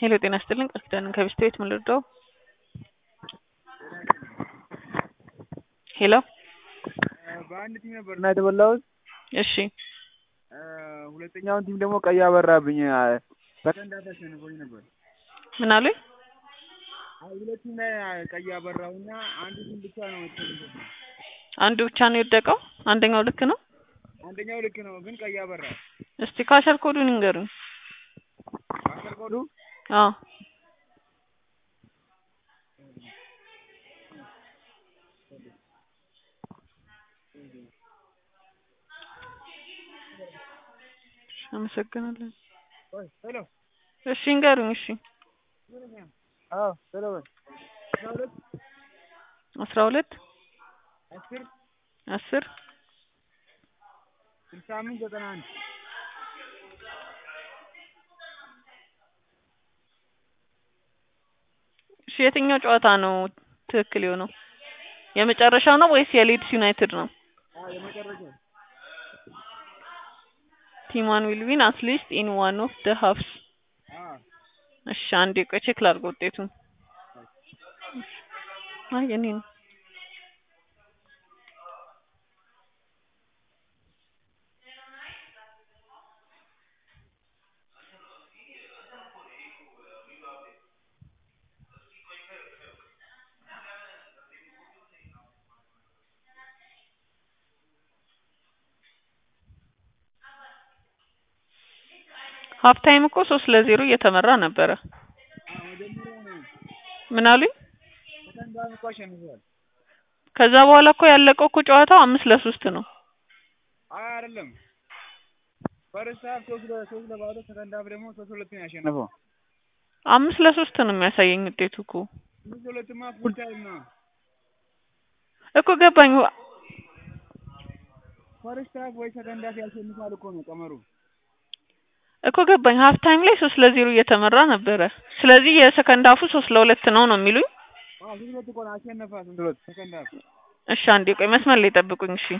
ሄሎ ጤና ይስጥልኝ ቃል ኪዳን ከቢስት ቤት ምን ልርዳው? ሄሎ በአንድ ቲም ነበር እና የተበላሁት። እሺ ሁለተኛውን ቲም ደግሞ ቀይ አበራብኝ። በቀንዳት አሸንፎኝ ነበር። ምን አሉኝ? አይ ሁለቱም ላይ ቀይ አበራሁና አንዱ ቲም ብቻ ነው የተሸነፈው። አንዱ ብቻ ነው የወደቀው? አንደኛው ልክ ነው? አንደኛው ልክ ነው ግን ቀይ አበራ። እስቲ ካሸር ኮዱን ይንገሩኝ። አስር ኮዱ አዎ አመሰግናለሁ። ወይ ሄሎ እሺ ይንገሩኝ። እሺ አዎ ሄሎ በል አስራ ሁለት አስራ ሁለት አስር አስር ስልሳ አምስት ዘጠና አንድ እሺ የትኛው ጨዋታ ነው ትክክል የሆነው? የመጨረሻው ነው ወይስ የሊድስ ዩናይትድ ነው? አዎ የመጨረሻው ቲም ዋን ዊል ዊን አት ሊስት ኢን ዋን ኦፍ ደ ሃፍስ። አዎ እሺ አንዴ ቆይ ቼክ ላድርግ ውጤቱን። አይ የኔ ነው። ሀፍ ታይም እኮ ሶስት ለዜሮ እየተመራ ነበረ። አዎ መጀመሪያ ነው ምን አሉኝ? ሰከንድ ሃፍ እኮ አሸንፏል። ከዛ በኋላ እኮ ያለቀው እኮ ጨዋታው አምስት ለሶስት ነው። አይ አይደለም ፈርስት ሃፍ ሶስት ለ ሶስት ለባዶ ሰከንድ ሃፍ ደግሞ ሶስት ሁለት ነው ያሸነፈው። አምስት ለሶስት ነው የሚያሳየኝ ውጤቱ እኮ ሶስት ሁለትማ ፉል ታይም ነው። እኮ ገባኝ። ፈርስት ሃፍ ወይ ሰከንድ ሃፍ ያሸንፋል እኮ ነው ቀመሩ። እኮ ገባኝ። ሀፍ ታይም ላይ ሶስት ለዜሮ እየተመራ ነበረ። ስለዚህ የሰከንድ ሀፉ ሶስት ለሁለት ነው ነው የሚሉኝ። አዎ ሶስት ሁለት እኮ ነው አሸነፋ ሶስት ሁለት ሰከንድ ሃፍ እሺ አንዴ ቆይ መስመር ላይ ጠብቁኝ። እሺ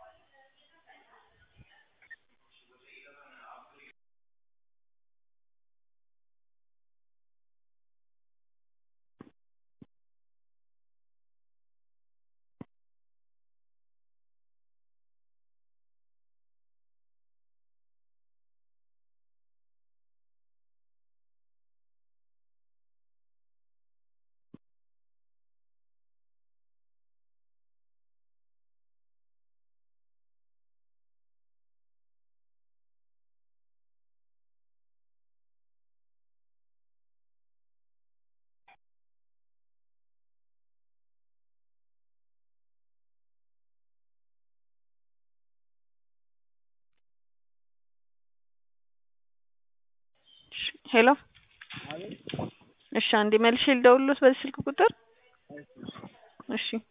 ሄሎ አቤት እሺ አንዴ መልሼ ልደውልሎት በዚህ ስልክ ቁጥር እሺ